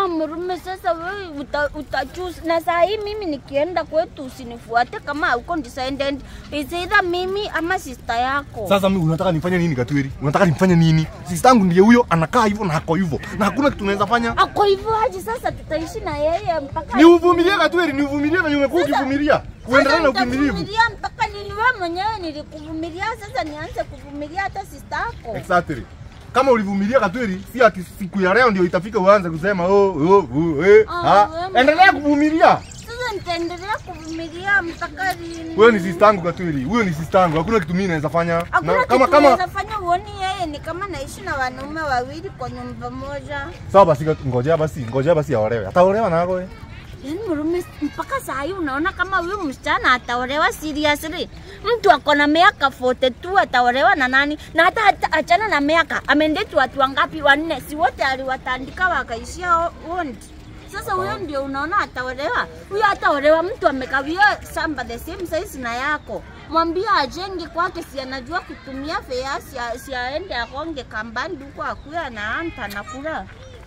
Murume, sasa wewe uta, utachoose na saa hii mimi nikienda kwetu usinifuate kama hauko decided. Is either mimi ama sister yako. Sasa mimi unataka nifanye nini Katweri? Unataka nifanye nini? Sister yangu ndiye huyo anakaa hivyo na ako hivyo. Na hakuna kitu tunaweza fanya. Ako hivyo aje sasa tutaishi na yeye mpaka Ni uvumilie Katweri, ni uvumilie na umekuwa Sasa- ukivumilia. Kuendelea na Sasa uvumilivu. nitavumilia mpaka lini? Wewe mwenyewe nilikuvumilia, sasa nianze kuvumilia hata sister yako? Exactly. Kama ulivumilia Katweri, si ati siku ya leo ndio itafika uanze kusema oh oh, oh eh. Ah, ha. wewe Endelea kuvumilia. Sasa nitaendelea kuvumilia mpaka lini? Wewe ni sister yangu Katweri. Huyo ni sister yangu. Hakuna kitu mimi naweza fanya. Hakuna Na kitu kama kama unaweza fanya uoni yeye ni kama naishi na wanaume wawili kwa nyumba moja. Sawa basi ngojea basi, ngojea basi aolewe. Ataolewa na wewe. Yaani Murume, mpaka saa hii unaona kama huyu msichana ataolewa seriously? Mtu ako na miaka 42 ataolewa na nani? Na hata, hata achana na miaka, amendeti watu wangapi? Wanne, si wote aliwatandika wakaishia o- wondi. Sasa huyo ndio unaona ataolewa? Huyo ataolewa mtu amekawia shamba the same size na yako. Mwambie ajenge kwake, si anajua kutumia fea, si, si aende akonge kambani huko akuya anaanta nakula.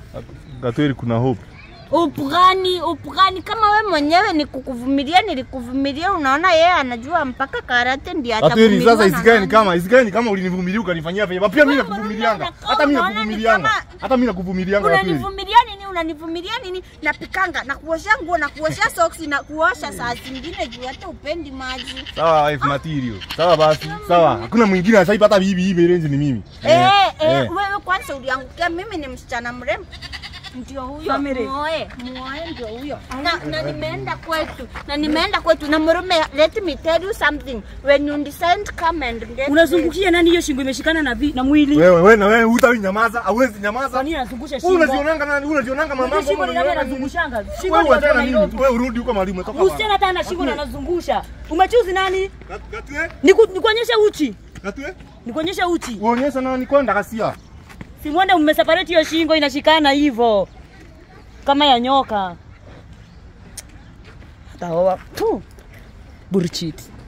Katweri kuna hope. Upgani, upgani kama we mwenyewe ni kukuvumilia, nilikuvumilia. Unaona yeye anajua mpaka karate ndio Katweri atavumiliwa sasa na isikae ni nani. kama isikae ni kama ulinivumilia ukanifanyia vema. Pia mimi Wewe nakuvumilianga. unaona Hata mimi unaona ni nakuvumilianga. kama- Hata mimi nakuvumilianga Katweri. Unanivumilia nini? Unanivumilia nini? Napikanga na kuosha nguo na kuosha soksi na kuosha saa zingine juu hata upendi maji. Sawa wife material. Sawa basi. Sawa. Hakuna mwingine sasa hivi hata bibi hii range ni mimi. Eh, eh, eh. wewe kwanza uliangukia, mimi ni msichana mrembo. Ndio huyo Family. muoe, muoe ndio huyo. Na, na nimeenda kwetu, na nimeenda kwetu na Murume, let me tell you something. When you decide come and get Unazungukia nani hiyo shingo imeshikana na, vi, na mwili? Wewe wewe na wewe hutawi nyamaza, hauwezi nyamaza. Kwa nini anazungusha Wewe shingo? unazionanga nani? Wewe unazionanga Unajua mambo shingo ni nani wewe anazungushanga? Shingo ni Wewe watu wa achana na Nairobi. mimi. Wewe urudi huko mahali umetoka. Msichana hata ana shingo na anazungusha. Umechuzi nani? Katwe? Niku- Nikuonyeshe uchi. Katwe? Nikuonyeshe uchi. Uonyesha nani kwenda kasia. Si mwende mmeseparate hiyo shingo inashikana hivyo. Kama ya nyoka. Taoa. Tu. Burchit.